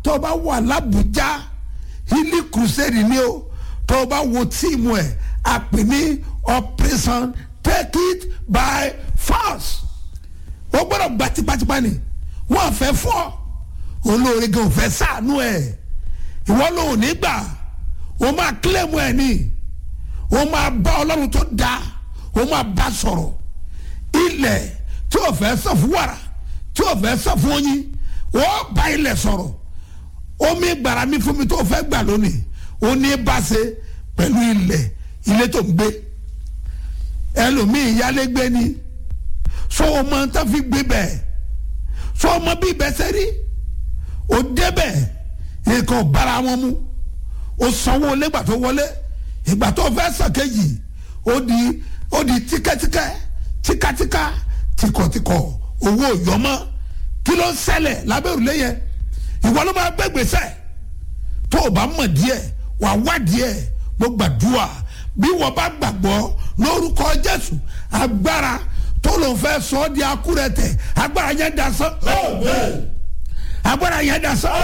tó o bá wà lábújá hilly crusade ni o tó o bá wo tíìmù ẹ̀ a pè ní operation take it by force o gbọ́dọ̀ gba tipátipá ni wọ́n fẹ́ fọ́ olóore gan fẹ́ sànú ẹ̀ ìwọ ló ò ní gbà o máa kílẹ̀mù ẹ̀ ni o máa bá ọlọ́run tó dáa o máa bá sọ̀rọ̀ ilẹ̀ tí o fẹ́ sọ fún wàrà tí o fẹ́ sọ fún oyin o bá ilẹ̀ sọ̀rọ̀ omi gbàrà mi fún mi tó o fẹ́ gbà lónìí o ní bá ṣe pẹ̀lú ilẹ̀ ilé tó ń gbé ẹlòmíì yálégbé ni so o mọ tó fi gbé bẹ́ẹ̀ so o mọ bí ibẹ̀ ṣe rí o débẹ̀ nǹkan bára wọn mu o sanwó lẹ́gbà tó wọlé ìgbà tó fẹ́ sàkéjì ó di ó di tíkẹ́tíkẹ́ tíkatíka tìkọ̀tìkọ̀ owó yọmọ kí ló ń ṣẹlẹ̀ lábẹ́ òrùlé yẹn ìwọ ló máa gbé gbèsè tó o bá mọ̀ díẹ̀ wà wá díẹ̀ mo gbàdúrà bí wọ́n bá gbàgbọ́ lórúkọ Jésù agbára tó ló ń fẹ́ sọ ọ́ di akúrẹ̀tẹ̀ agbára yẹn dasán agbára yẹn dasán.